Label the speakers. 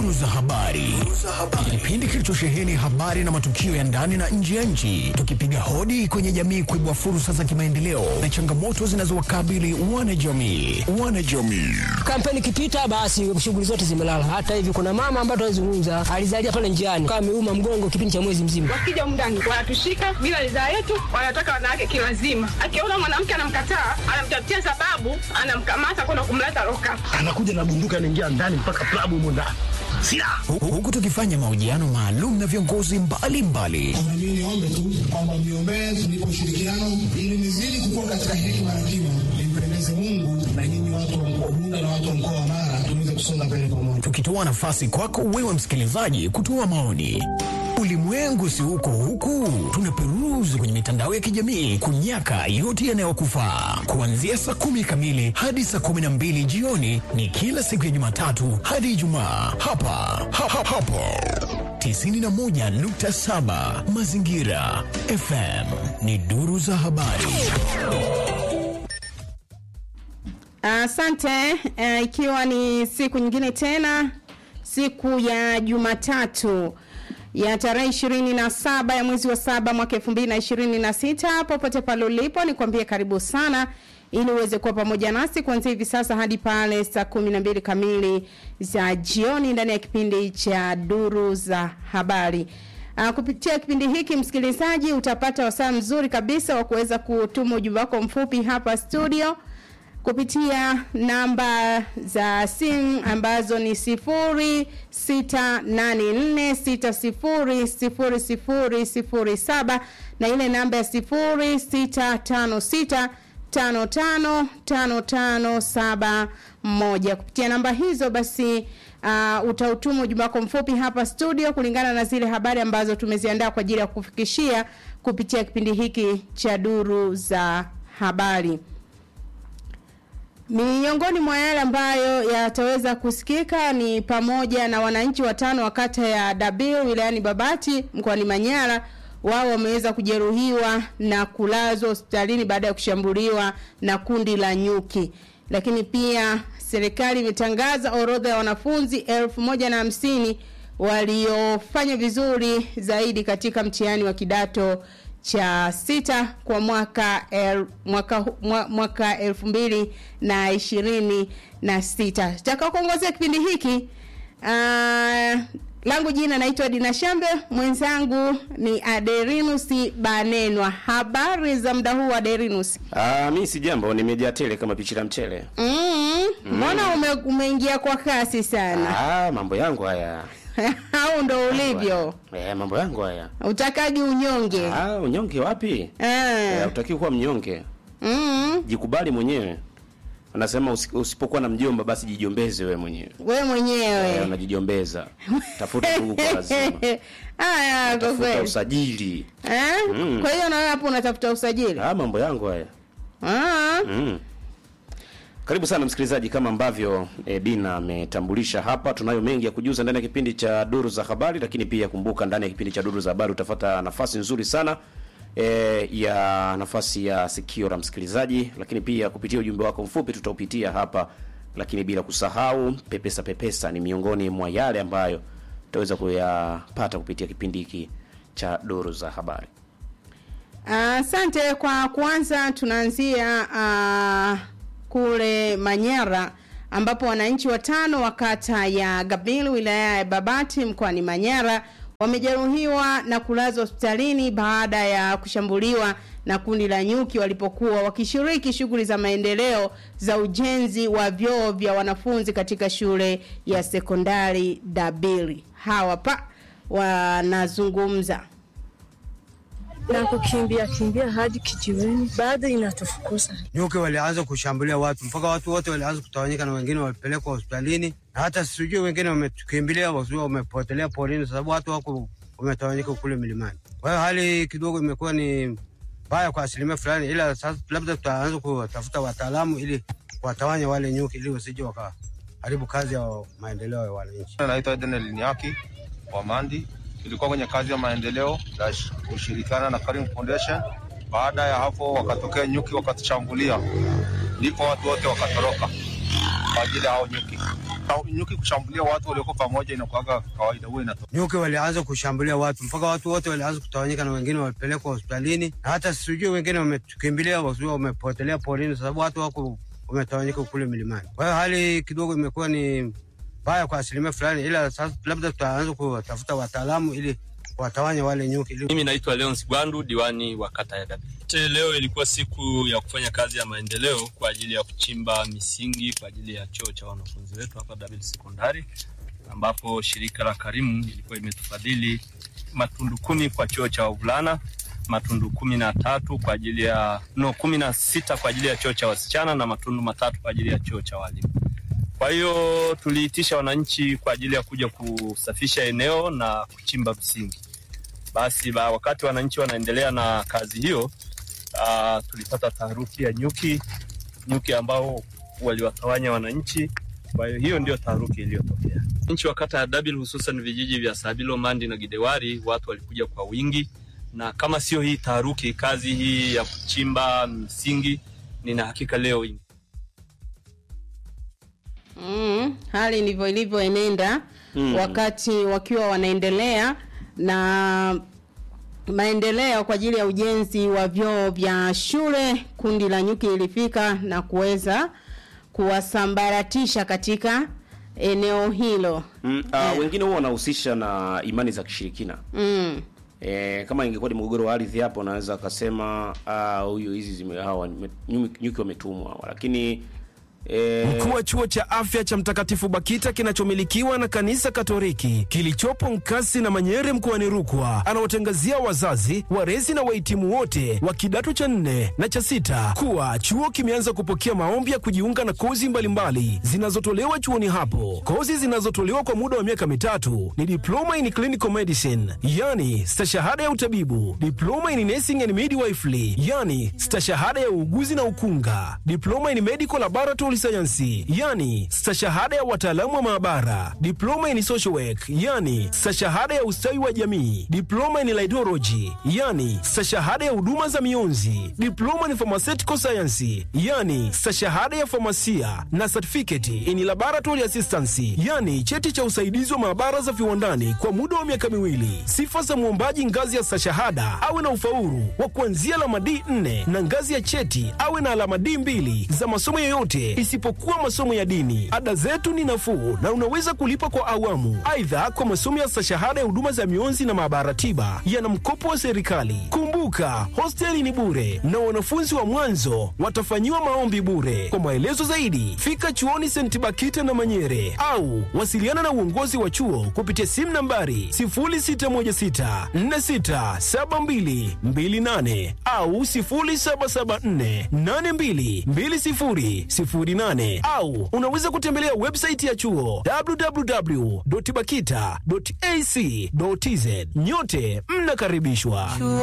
Speaker 1: Duru za habari, kipindi kilichosheheni habari na matukio ya ndani na nje ya nchi, tukipiga hodi kwenye jamii kuibua fursa za kimaendeleo na changamoto zinazowakabili wanajamii. Wanajamii
Speaker 2: Kampeni ikipita basi shughuli zote zimelala. Hata hivi kuna mama ambaye tunazungumza alizalia pale njiani kama ameuma mgongo kipindi cha mwezi mzima.
Speaker 3: Wakija mndani wanatushika bila ridhaa yetu, wanataka wanawake kilazima. Akiona mwanamke anamkataa, anamtafutia sababu, anamkamata kwenda kumleta loka.
Speaker 4: anakuja na bunduki anaingia ndani mpaka klabu humo ndani silaha
Speaker 1: Hu- huku tukifanya mahojiano maalum na viongozi mbalimbali
Speaker 5: Na mimi niombe tu kwamba mniombee tunipe ushirikiano ili nizidi kukua katika hekima na kima, nimpendeze Mungu na nyinyi watu wa mkoa Bunda na watu wa mkoa wa Mara tuweze kusonga mbele pamoja.
Speaker 1: tukitoa nafasi kwako wewe msikilizaji kutoa maoni. Ulimwengu si huko huku, tunaperuzi kwenye mitandao ya kijamii kunyaka yote yanayokufaa. Kuanzia saa kumi kamili hadi saa kumi na mbili jioni ni kila siku ya Jumatatu hadi Ijumaa hapa ha, ha, hapo 91.7 Mazingira FM ni duru za habari.
Speaker 6: Asante. Uh, ikiwa ni siku nyingine tena, siku ya Jumatatu ya tarehe ishirini na saba ya mwezi wa saba mwaka elfu mbili na ishirini na sita popote pale ulipo, nikwambie karibu sana ili uweze kuwa pamoja nasi kuanzia hivi sasa hadi pale saa kumi na mbili kamili za jioni ndani ya kipindi cha duru za habari. Uh, kupitia kipindi hiki msikilizaji, utapata wasaa mzuri kabisa wa kuweza kutuma ujumbe wako mfupi hapa studio kupitia namba za simu ambazo ni sifuri sita nane nne sita sifuri sifuri sifuri sifuri saba na ile namba ya sifuri sita tano sita tano tano tano tano saba moja kupitia namba hizo basi uh, utautuma ujumbe wako mfupi hapa studio kulingana na zile habari ambazo tumeziandaa kwa ajili ya kufikishia kupitia kipindi hiki cha duru za habari Miongoni mwa yale ambayo yataweza kusikika ni pamoja na wananchi watano wa kata ya Dabil wilayani Babati mkoani Manyara wao wameweza kujeruhiwa na kulazwa hospitalini baada ya kushambuliwa na kundi la nyuki. Lakini pia serikali imetangaza orodha ya wanafunzi elfu moja na hamsini waliofanya vizuri zaidi katika mtihani wa kidato cha sita kwa mwaka el, mwaka hu- mwa, mwaka elfu mbili na ishirini na sita taka kuongozea kipindi hiki uh, langu jina naitwa Dina Shambe mwenzangu ni Aderinus Banenwa habari za muda huu Aderinus
Speaker 7: Ah, mi si jambo, nimejaa tele kama pichi la mchele.
Speaker 6: mm, mbona ume, umeingia kwa kasi sana
Speaker 7: Ah, mambo yangu haya.
Speaker 6: au ndo ulivyo
Speaker 7: Eh, mambo yangu haya.
Speaker 6: utakagi unyonge
Speaker 7: Ah, unyonge wapi? Eh,
Speaker 6: ah.
Speaker 7: utakiwa kuwa mnyonge.
Speaker 6: mm,
Speaker 7: Jikubali mwenyewe. Anasema usi- usipokuwa na mjomba basi jijombeze wewe mwenyewe.
Speaker 6: we
Speaker 7: Eh,
Speaker 6: mwenyewe
Speaker 7: unajijombeza. Tafuta ndugu kwa lazima.
Speaker 6: haya kwa
Speaker 7: Tafuta
Speaker 6: kweli
Speaker 7: usajili.
Speaker 6: Eh?
Speaker 7: Mm.
Speaker 6: Kwa hiyo na wewe hapo unatafuta usajili.
Speaker 7: Ah, mambo yangu haya.
Speaker 6: Ah.
Speaker 7: Mm. Karibu sana msikilizaji, kama ambavyo e, Dina ametambulisha hapa, tunayo mengi ya kujuza ndani ya kipindi cha duru za habari, lakini pia kumbuka, ndani ya kipindi cha duru za habari utapata nafasi nzuri sana e, ya nafasi ya sikio la msikilizaji, lakini pia kupitia ujumbe wako mfupi tutaupitia hapa, lakini bila kusahau pepesa pepesa ni miongoni mwa yale ambayo utaweza kuyapata kupitia kipindi hiki cha duru za habari.
Speaker 6: Asante kwa kwanza tunaanzia uh, kule Manyara ambapo wananchi watano wa kata ya Gabil wilaya ya Babati mkoani Manyara wamejeruhiwa na kulazwa hospitalini baada ya kushambuliwa na kundi la nyuki walipokuwa wakishiriki shughuli za maendeleo za ujenzi wa vyoo vya wanafunzi katika shule ya sekondari Dabili. Hawa pa wanazungumza.
Speaker 8: na kukimbia kimbia hadi kijiweni, bado inatufukuza.
Speaker 9: nyuki walianza kushambulia watu mpaka watu wote walianza kutawanyika na wengine walipelekwa hospitalini, na hata sijui wengine wametukimbilia wasijui wamepotelea porini, sababu watu wako wametawanyika kule milimani. Kwa hiyo hali kidogo imekuwa ni mbaya kwa asilimia fulani, ila sasa labda tutaanza kutafuta wataalamu ili watawanya wale nyuki ili wasije wakaharibu kazi ya maendeleo ya wananchi.
Speaker 10: Naitwa Daniel Niaki wa Mandi. Tulikuwa kwenye kazi ya maendeleo ya sh- kushirikiana na Karim Foundation. Baada ya hapo, wakatokea nyuki wakatushambulia, ndipo watu wote wakatoroka kwa ajili ya hao nyuki. ka- nyuki kushambulia watu walioko pamoja inakuwaga kawaida, huwa inatokea.
Speaker 9: Nyuki walianza kushambulia watu mpaka watu wote walianza kutawanyika na wengine walipelekwa hospitalini, na hata sijui wengine wametukimbilia wasijui wamepotelea porini, sababu watu wako wametawanyika kule milimani. Kwa hiyo hali kidogo imekuwa ni mbaya kwa asilimia fulani, ila sasa labda tutaanza kuwatafuta wataalamu ili watawanya wale nyuki ili
Speaker 11: Mimi naitwa Leons Gwandu, diwani wa kata ya Gabi. Te leo ilikuwa siku ya kufanya kazi ya maendeleo kwa ajili ya kuchimba misingi kwa ajili ya choo cha wanafunzi wetu hapa Dabil Sekondari, ambapo shirika la Karimu ilikuwa imetufadhili matundu kumi kwa choo cha wavulana, matundu kumi na tatu kwa ajili ya no, kumi na sita kwa ajili ya choo cha wasichana na matundu matatu kwa ajili ya choo cha walimu. Kwa hiyo tuliitisha wananchi kwa ajili ya kuja kusafisha eneo na kuchimba msingi. Basi ba, wakati wananchi wanaendelea na kazi hiyo uh, tulipata taharuki ya nyuki, nyuki ambao waliwatawanya wananchi. Kwa hiyo hiyo ndio taharuki iliyotokea. Nchi wa kata ya Dabil, hususan vijiji vya Sabilo, Mandi na Gidewari, watu walikuja kwa wingi, na kama sio hii taharuki, kazi hii ya kuchimba msingi, nina hakika leo inge
Speaker 6: Mm, hali ndivyo ilivyoenenda
Speaker 7: Mm.
Speaker 6: wakati wakiwa wanaendelea na maendeleo kwa ajili ya ujenzi wa vyoo vya shule. Kundi la nyuki lilifika na kuweza kuwasambaratisha katika eneo hilo.
Speaker 7: Mm, uh, wengine huwa wanahusisha na imani za kishirikina.
Speaker 6: Mm.
Speaker 7: E, kama ingekuwa ni mgogoro wa ardhi hapo naweza akasema ah, huyu hizi zime hawa nime- nyuki nyuki wametumwa hawa. lakini e,
Speaker 12: Mkuu wa chuo cha afya cha Mtakatifu Bakita kinachomilikiwa na kanisa Katoliki kilichopo Nkasi na Manyere mkoani Rukwa anawatangazia wazazi, walezi na wahitimu wote wa kidato cha nne na cha sita kuwa chuo kimeanza kupokea maombi ya kujiunga na kozi mbalimbali zinazotolewa chuoni hapo. Kozi zinazotolewa kwa muda wa miaka mitatu ni diploma in clinical medicine, yani stashahada ya utabibu, diploma in nursing and midwifery, yani stashahada ya uuguzi na ukunga, diploma in medical laboratory science, yani stashahada ya wataalamu wa maabara, diploma in social work, yani stashahada ya ustawi wa jamii, diploma in laidology, yani stashahada ya huduma za mionzi, diploma in pharmaceutical science, yani stashahada ya famasia na certificate in laboratory assistance, yani cheti cha usaidizi wa maabara za viwandani kwa muda wa miaka miwili. Sifa za mwombaji ngazi ya stashahada awe na ufaulu wa kuanzia alama D4 na ngazi ya cheti awe na alama D2 za masomo yoyote isipokuwa masomo ya dini. Ada zetu ni nafuu na unaweza kulipa kwa awamu. Aidha, kwa masomo ya stashahada ya huduma za mionzi na maabara tiba yana mkopo wa serikali. Kumbuka, hosteli ni bure na wanafunzi wa mwanzo watafanyiwa maombi bure. Kwa maelezo zaidi, fika chuoni St. Bakita na Manyere au wasiliana na uongozi wa chuo kupitia simu nambari 0616467228 au 0774822008 au unaweza kutembelea website ya chuo www.bakita.ac.tz. Nyote mnakaribishwa.